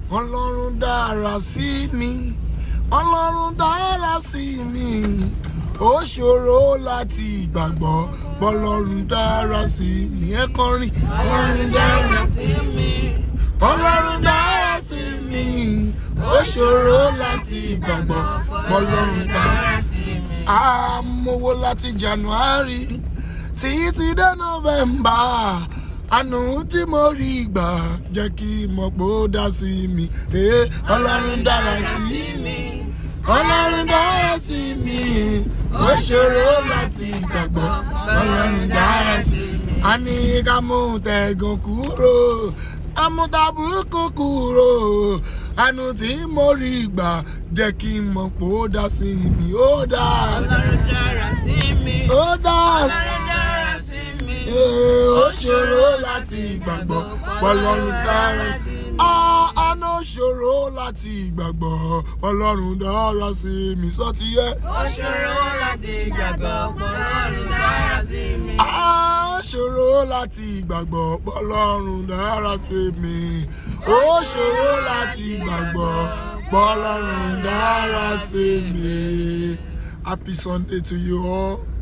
ọlọ́run dára sí mi ọlọ́run dára sí mi ó ṣòro láti gbàgbọ́ bọ́lọ́run dára sí mi ẹ kọrin ọlọ́run dára sí mi ọlọ́run dára sí mi ó ṣòro láti gbàgbọ́ bọ́lọ́run dára sí mi. àmọ́wó láti january títí ti dé november àánú tí mo rí gbà jẹ́ kí mọ̀ pé ó dá sí mi ee ọlọ́run dára sí mi ọlọ́run dára sí mi ó ṣòro láti gbàgbọ́ ọlọ́run dára sí mi. a ní ká mú tẹ̀gàn kúrò amútabùkù kúrò àánú tí mo rí gbà jẹ́ kí mọ̀ pé ó dá sí mi ó dá Ọlọ́run dára sí mi. ó dá Ọlọ́run dára sí mi. ee ó ṣòro láti gbàgbọ́ ọlọ́run dára sí mi. àánú ṣòro láti gbàgbọ́ ọlọ́run dára sí mi sọ́tí yẹ. Ó ṣòro láti gbàgbọ́ pé Ọlọ́run dára sí mi. Á ṣòro láti gbàgbọ́ pọ́lọ́run dára sí mi. Ó ṣòro láti gbàgbọ́ pọ́lọ́run dára sí mi. Happy Sunday to you all.